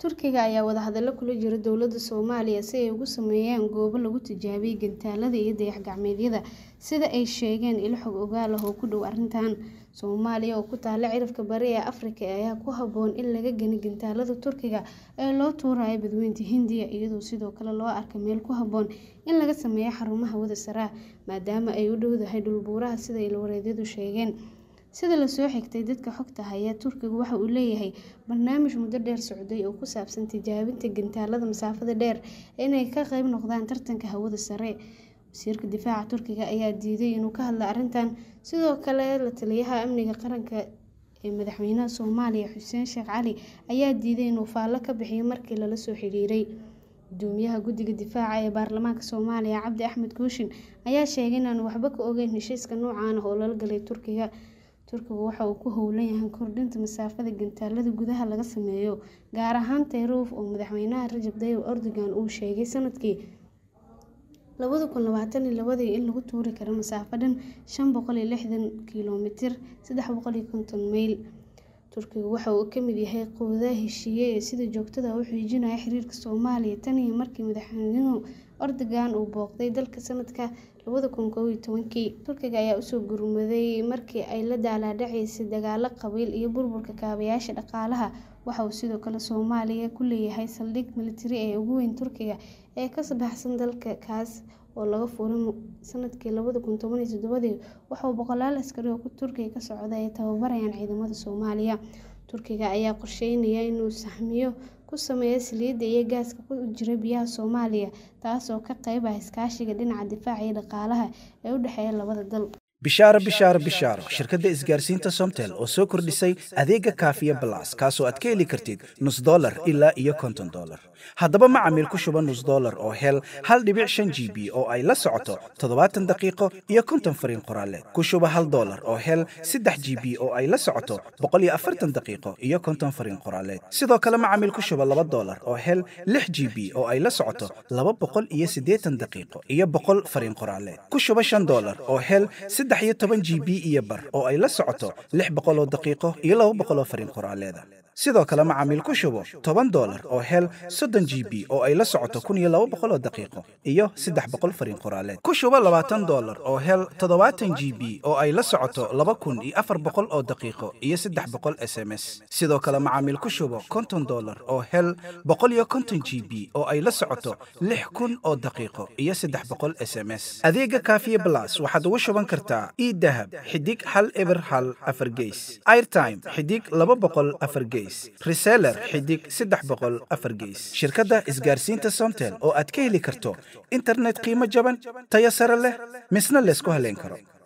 Turkiga ayaa wadahadalo kula jira dowladda Soomaaliya si ay ugu sameeyaan goobo lagu tijaabiyay gantaalada iyo dayax-gacmeedyada, sida ay sheegeen ilo xog ogaal ah oo ku dhow arrintan. Soomaaliya oo ku taalla cirifka bari ee Afrika ayaa ku habboon in laga gano gantaalada Turkiga ee loo tuurayo Badweynta Hindiya, iyadoo sidoo kale loo arko meel ku habboon in laga sameeyo xarumo hawada sare ah, maadaama ay u dhowdahay dhul buuraha sida ilo-wareedyadu sheegeen. Sida la soo xigtay dadka xogta haya, Turkigu waxa uu leeyahay barnaamij muddo dheer socday oo ku saabsan tijaabinta gantaalada masaafada dheer inay ka qayb noqdaan tartanka hawada sare. Wasiirka Difaaca Turkiga ayaa diiday inuu ka hadlo arrintan. Sidoo kale, la-taliyaha amniga qaranka ee madaxweynaha Soomaaliya Xuseen Sheikh Cali ayaa diiday inuu faallo ka bixiyo markii lala soo xiriiray. Guddoomiyaha Guddiga Difaaca ee Baarlamaanka Soomaaliya Cabdi Axmed Kooshin ayaa sheegay in aanu waxba ka ogeyn heshiiska noocan ah oo lala galay Turkiga. Turkigu waxa uu ku howlan yahay kordhinta masaafada gantaalada gudaha laga sameeyo, gaar ahaan Taaroof oo madaxweyne Rajab Tayyip Erdogan uu sheegay sanadkii labada kun labatan iyo labadii in lagu tuuri karo masaafo dhan shan boqol iyo lixdan kiiloomitir sedax boqol iyo konton mayl. Turkigu waxa uu ka mid yahay quwadaha heshiiye ee sida joogtada ah u xoojinaya xiriirka Soomaaliya tan iyo markii madaxweyne Erdogan uu booqday dalka sanadka labada kun kow iyo tobankii. Turkiga ayaa u soo gurmaday markii ay la daalaa-dhacaysay dagaallo qabiil iyo burburka kaabayaasha dhaqaalaha. Waxa uu sidoo kale Soomaaliya ku leeyahay saldhig militari ee ugu weyn Turkiga ee ka baxsan dalka, kaas oo laga furay sanadkii labada kun toban iyo todobadii. Waxa uu boqolaal askari oo Turkiga ka socda ay tababarayaan ciidamada Soomaaliya. Turkiga ayaa qorsheynaya inuu sahamyo ku sameeyo saliidda iyo gaaska ku jira biyaha Soomaaliya, taas oo ka qayb ah iskaashiga dhinaca difaaca iyo dhaqaalaha ee u dhexeeya labada dal. bishaaro bishaaro bishaaro shirkadda isgaarsiinta somtel oo soo kordhisay adeega kaafiya balas kaasoo aad ka heli kartid nus dollar ilaa iyo konton dollar haddaba macamiil ku shuba nus dollar oo hel hal dhibic shan g b oo ay la socoto toddobaatan daqiiqo iyo konton fariin qoraaleed ku shuba hal dollar oo hel saddex g b oo ay la socoto boqol iyo afartan daqiiqo iyo konton fariin qoraaleed sidoo kale macamiil ku shuba laba dollar oo hel lix g b oo ay la socoto laba boqol iyo siddeetan daqiiqo iyo boqol fariin qoraaleed ku shuba shan dollar oo hel saddex iyo toban g b iyo bar oo ay la socoto lix boqol oo daqiiqo iyo laba boqol oo fariin qoraaleeda sidoo kale macaamiil ku shubo toban dollar oo hel soddon g b oo ay la socoto kun iyo laba boqol oo daqiiqo iyo saddex boqol fariin qoraaleed ku shubo labaatan dollar oo hel toddobaatan g b oo ay la socoto laba kun iyo afar boqol oo daqiiqo iyo saddex boqol s m s sidoo kale macaamiil ku shubo konton dollar oo hel boqol iyo konton g b oo ay la socoto lix kun oo daqiiqo iyo saddex boqol s m s adeega kaafiye blas waxaad ugu shuban kartaa idahab xidig hal eber hal afar geys airtime xidig laba boqol afar geys reseller xidig saddex boqol afar geys shirkadda isgaarsiinta somtel oo aad ka heli karto internet qiimo jaban tayo sare leh misna laysku haleyn karo